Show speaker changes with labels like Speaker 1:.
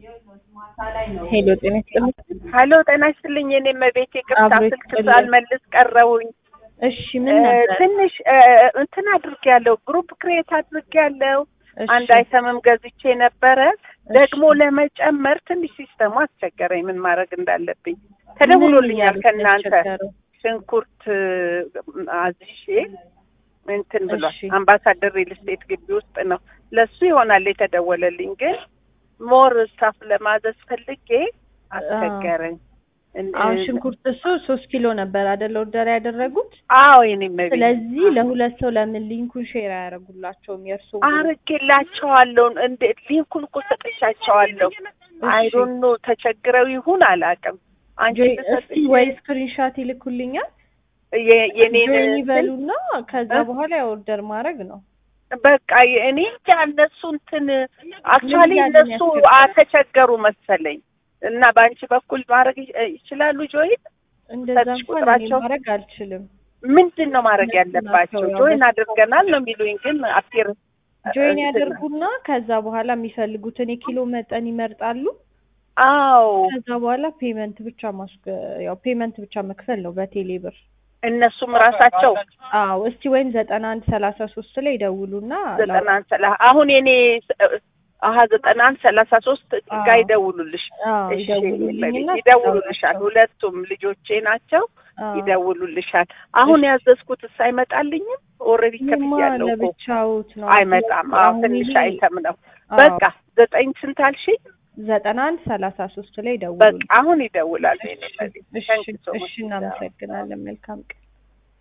Speaker 1: ሄሎ ጤና ይስጥልኝ።
Speaker 2: ሀሎ ጤና ይስጥልኝ። የኔ መቤት ይቅርታ
Speaker 1: አብሮ
Speaker 2: ስልክ
Speaker 1: ይስጥልኝ።
Speaker 2: ሳልመልስ ቀረውኝ።
Speaker 1: እሺ ምን ነበር?
Speaker 2: ትንሽ እ፣ እንትን አድርጌያለሁ፣ ግሩፕ ክሬት አድርጌያለሁ።
Speaker 1: እሺ፣
Speaker 2: አንድ አይተምም ገዝቼ ነበረ።
Speaker 1: እሺ።
Speaker 2: ደግሞ ለመጨመር ትንሽ ሲስተሙ አስቸገረኝ፣ ምን ማድረግ እንዳለብኝ። ተደውሎልኛል
Speaker 1: ምን
Speaker 2: ከእናንተ
Speaker 1: ያስቸገረው?
Speaker 2: ሽንኩርት እ፣ አዝሼ እንትን ብሏል።
Speaker 1: እሺ።
Speaker 2: አምባሳደር ሪል ስቴት ግቢ ውስጥ ነው። ለሱ ይሆናል የተደወለልኝ፣ ግን ሞር ስታፍ ለማዘዝ ፈልጌ አስቸገረኝ። እን-
Speaker 1: አሁን ሽንኩርት እሱ ሶስት ኪሎ ነበር አይደል ኦርደር ያደረጉት።
Speaker 2: አዎ የኔ መቤት
Speaker 1: ስለዚህ ለሁለት ሰው ለምን ሊንኩን ሼር አያደርጉላቸውም? የእርሱ
Speaker 2: አርጌላቸዋለሁ እንደ ሊንኩን እኮ ሰጥቻቸዋለሁ። አይዶን ኖ ተቸግረው ይሁን አላውቅም። አንቺ
Speaker 1: እስቲ
Speaker 2: ብትሰጥኝ
Speaker 1: ወይ ስክሪንሻት ይልኩልኛል
Speaker 2: የ- የኔን
Speaker 1: ጆይን
Speaker 2: እንትን
Speaker 1: ይበሉና ከዛ
Speaker 2: እ?
Speaker 1: በኋላ ኦርደር ማድረግ ነው።
Speaker 2: በቃ እኔ እንጃ እነሱ እንትን አክቹዋሊ
Speaker 1: ምን እያሉ
Speaker 2: እነሱ
Speaker 1: የሚያስቸግሩ?
Speaker 2: አተቸገሩ መሰለኝ እና በአንቺ በኩል ማድረግ ይ- ይችላሉ። ጆይን
Speaker 1: እንደዛ
Speaker 2: ሰጥሽ
Speaker 1: እንኳን እኔ
Speaker 2: ቁጥራቸው?
Speaker 1: ማድረግ አልችልም።
Speaker 2: ምንድን ነው ማድረግ
Speaker 1: እነሱ
Speaker 2: ያለባቸው?
Speaker 1: ናቸው ያው
Speaker 2: ጆይን
Speaker 1: በሱ-
Speaker 2: አድርገናል ነው የሚሉኝ፣ ግን አፒር
Speaker 1: ጆይን ያደርጉና ከዛ በኋላ የሚፈልጉትን የኪሎ መጠን ይመርጣሉ።
Speaker 2: አዎ
Speaker 1: ከዛ በኋላ ፔመንት ብቻ ማስገ ያው ፔመንት ብቻ መክፈል ነው በቴሌ ብር።
Speaker 2: እነሱም ራሳቸው
Speaker 1: አዎ እስቲ ወይም ዘጠና አንድ ሰላሳ ሶስት ላይ ደውሉና
Speaker 2: ዘጠና አንድ ሰላ አሁን የኔ አሀ ዘጠና አንድ ሰላሳ ሶስት
Speaker 1: አዎ።
Speaker 2: ጋር ይደውሉልሽ።
Speaker 1: አዎ
Speaker 2: እሺ
Speaker 1: ይደውሉልኝና
Speaker 2: ይደውሉልሻል። ሁለቱም ልጆቼ ናቸው።
Speaker 1: አዎ።
Speaker 2: ይደውሉልሻል። አሁን
Speaker 1: እሺ።
Speaker 2: ያዘዝኩትስ አይመጣልኝም? ኦልሬዲ
Speaker 1: ይማ
Speaker 2: ከፍያለሁ እኮ
Speaker 1: ለብቻውት ነው
Speaker 2: አይመጣም። አዎ
Speaker 1: አሁን
Speaker 2: ትንሽ
Speaker 1: ይሄ-
Speaker 2: አይተም ነው።
Speaker 1: አዎ፣
Speaker 2: በቃ ዘጠኝ ስንት አልሽኝ?
Speaker 1: ዘጠና አንድ ሰላሳ ሶስት ላይ
Speaker 2: በቃ
Speaker 1: ደውሉልኝ።
Speaker 2: አሁን ይደውላል።
Speaker 1: እሺ፣ እሺ፣
Speaker 2: Thank you so much.
Speaker 1: እሺ እናመሰግናለን። መልካም ቀን